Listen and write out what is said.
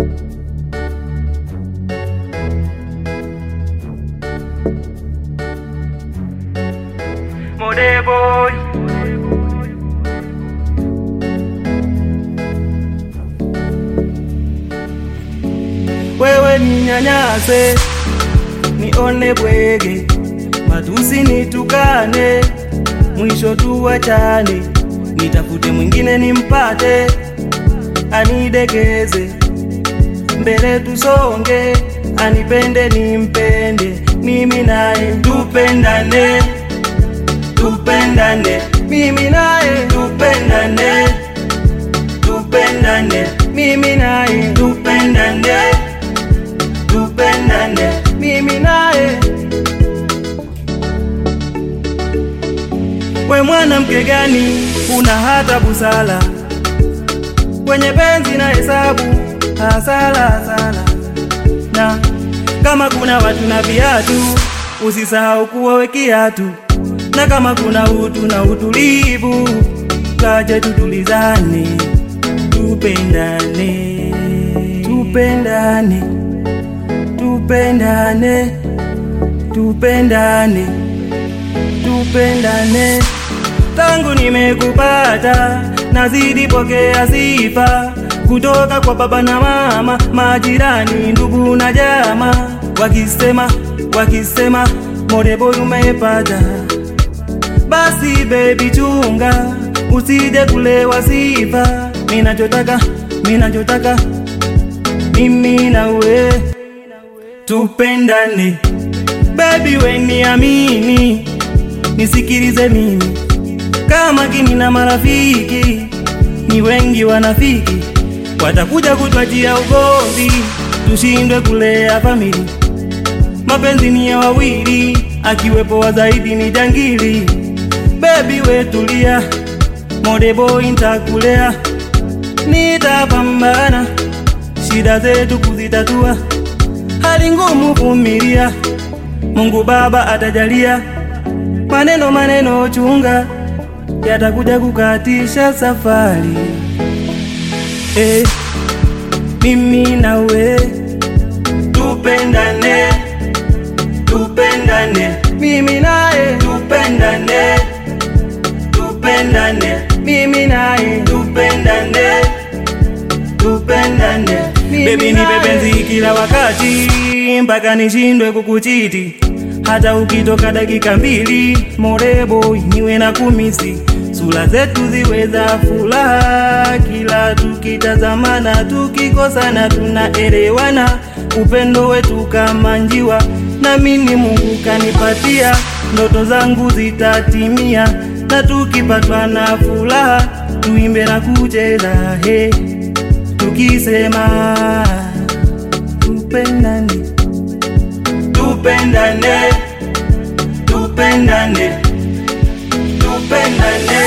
Mode boy. Wewe ninyanyase, nione bwege, matusi nitukane, mwisho tuwachane, nitafute mwingine nimpate, anidekeze, mbele tusonge, anipende nimpende, mimi naye tupendane, tupendane, mimi naye tupendane, tupendane, mimi naye tupendane, tupendane, mimi naye. We mwanamke gani una hata busala kwenye penzi na hesabu hasala hasala, na kama kuna watu na viatu usisahau kuwawe kiatu, na kama kuna utu na utulivu kaje tutulizane, tupendane, tupendane, tupendane, tupendane, tupendane. Tangu nimekupata nazidi pokea sifa kutoka kwa baba na mama, majirani, ndugu na jamaa, wakisema wakisema Modeboy umepata. Basi baby chunga, usije kulewa sifa. Minachotaka minachotaka mimi na we tupendane, baby we niamini, nisikilize mimi kama kini na marafiki ni wengi wanafiki, watakuja kutwajia ugomvi, tushindwe kulea famili. Mapenzi ni ya wawili, akiwepo wa zaidi ni jangili. Baby we tulia, Modeboy ntakulea, nitapambana shida zetu kuzitatua, hali ngumu vumilia, Mungu Baba atajalia. Maneno maneno chunga yatakuja kukatisha safari. Eh, mimi nawe tupendane, tupendane, mimi naye tupendane, tupendane, mimi naye tupendane, tupendane. Baby nipe penzi kila wakati mpaka nishindwe kukuchiti hata ukitoka dakika mbili Modeboy niwe na kumisi, sura zetu ziwe za furaha, kila tukitazamana, tukikosana tunaelewana, upendo wetu kama njiwa, na mimi Mungu kanipatia, ndoto zangu zitatimia, na tukipatwa na furaha tuimbe na kucheza he, tukisema tupendane tupendane, tupendane, tupendane.